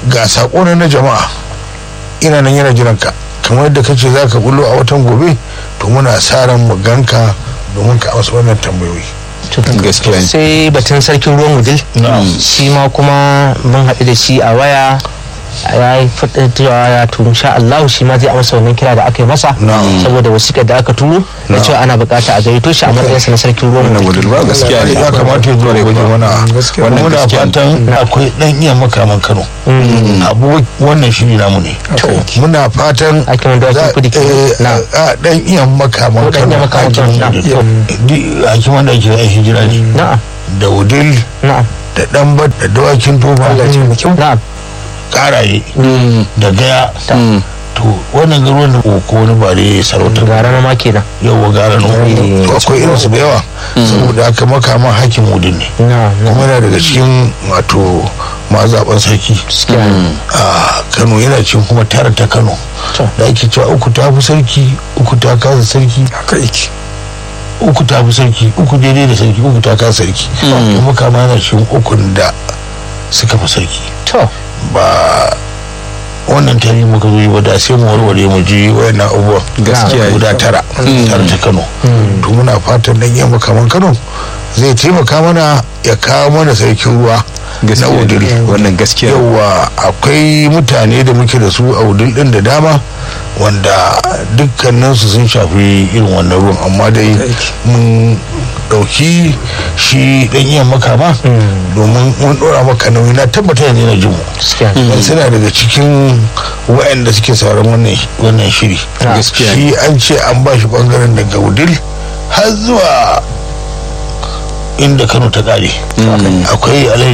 ga sako na na jama'a ina nan yana jiran ka kamar yadda kace za ka bullo a watan gobe to muna sa ran mu ganka domin ka amsa wannan tambayoyi gaskiya ne sai batun sarkin ruwan wudil shi ma kuma mun haɗu da shi a waya ya yi faɗin cewa ya turu sha Allah shi ma zai amsa wannan kira da aka yi masa saboda wasiƙar da aka turo da cewa ana buƙata a gayyato shi a matsayinsa na sarkin ruwan wudil ba gaskiya ne ya kamata ya zo da waje mana Wannan muna gaskiya ne. fatan akwai dan iya makaman Kano abu wannan shiri namu ne muna fatan ake wanda za- ake kudi eh, na a dan iya makaman Ko dan iya Kano makaman hakimin Kano, Wudil. na'am. Di- hakiman da ake yin hijira ne na'am da wudil na'am da ɗanbat da dawakin tofa na'am karaye da gaya Mm. to wannan garuwan da ko wani bare sarautar gara na ma kenan yawa gara na Eh. to akwai irinsu da yawa saboda haka makaman hakim wudin ne na'am na'am kuma yana daga cikin wato mazaɓan sarki gaskiya ne. a kano yana cikin kuma tara ta kano To. da ake cewa uku ta fi sarki uku ta kasa sarki haka yake uku ta fi sarki uku daidai da sarki uku ta kasa sarki kuma kama yana cikin ukun da suka fi sarki to ba wannan tarihi muka zo yi ba da sai mu warware mu ji wayannan abubuwan Gaskiya ne. guda tara tara ta kano to muna fatan dan yamma kaman kano zai taimaka mana ya kawo mana sarkin ruwa na gaskiya wudil ne wannan gaskiya ne. yawa akwai mutane da muke da su a wudil din da dama wanda dukkaninsu sun shafi irin wannan ruwan amma dai mun dauki shi dan iya makama domin mun dora maka nauyi na tabbata yanzu yana jin mu gaskiya ne. dan suna daga cikin waɗanda suke sauran wannan wannan shiri Gaskiya shi an ce an ba shi bangaren daga wudil har zuwa inda kano ta kare akwai alhaji